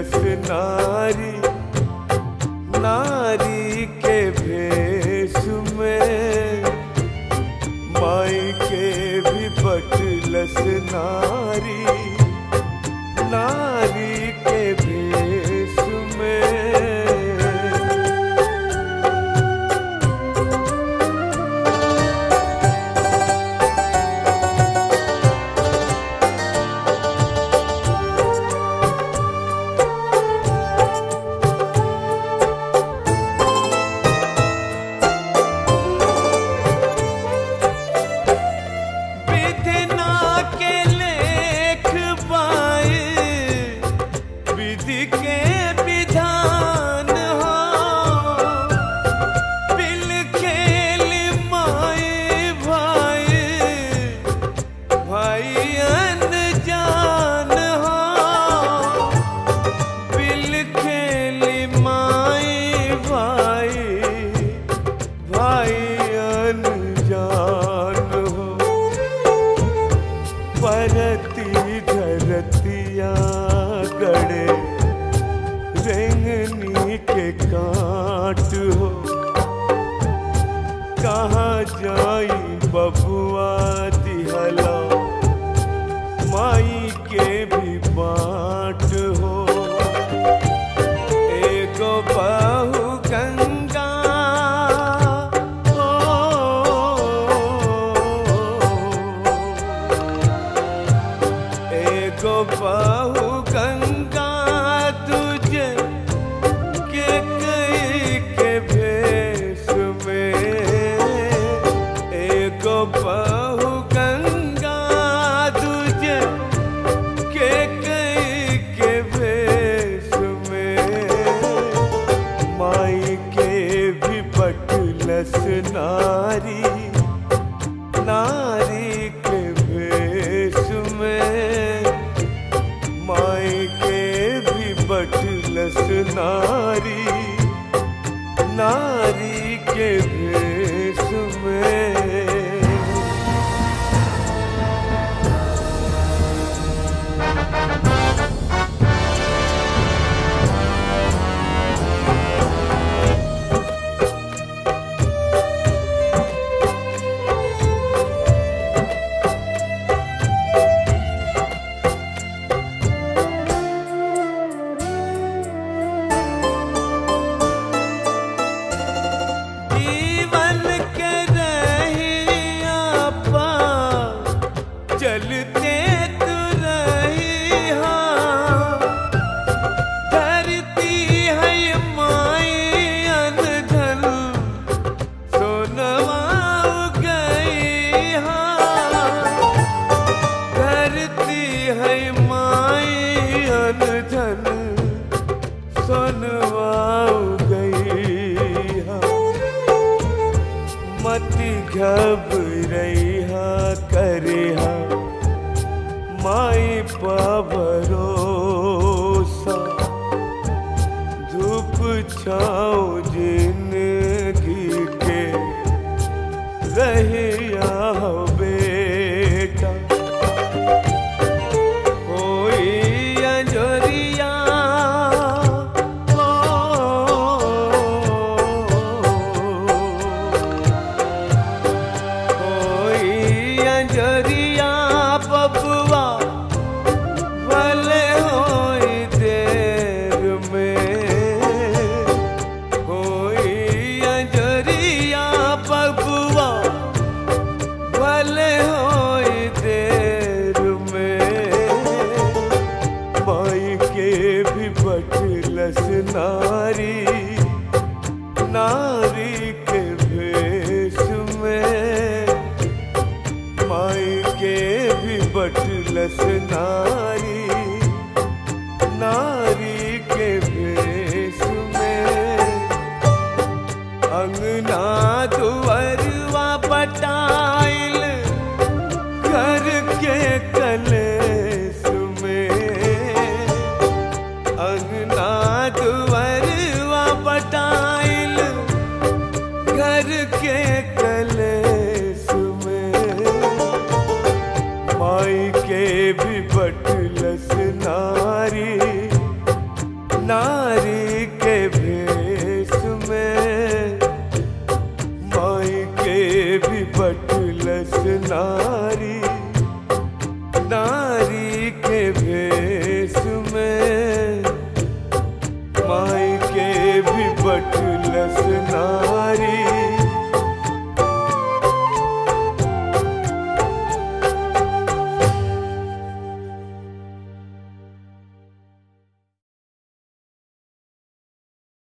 बटुलस नारी नारी के भेष में माई के भी बटुलस नारी नारी के भेष में विधना के लेख पाए विधि के विधान हो बिल खेल माए भाई भाई अनजान हो बिल खेल माए भाई भाई अनजान हो परती धरतिया गड़े रेंगनी के काट हो कहाँ जाई बबुआ दिहला माई के भी बाट हो एगो बाहु गंगा एगो बाहु गंगा तुझे के कई के भेष में एगो बाहु गंगा तुझे के कई के भेष में माई के भी बटलस नारी नारी के भेष में माई के भी बटलस नारी नारी के भेष में जीवन के रहिया पा चलते तू रहिया धरती है माई अनधन सोनवा गई धरती है माई अनधन सोनवा गई मति घबरैहा करेहा माई पा भरोसा धूप छाओ जिंदगी के रहिया हो बेटा कोई अंजोरिया कोई अंजरिया बबुआ भले होई देर में कोई अंजरिया बबुआ भले होई देर में माई के भी बटलस नारी नारी के भेष में माई के भी बटलस नारी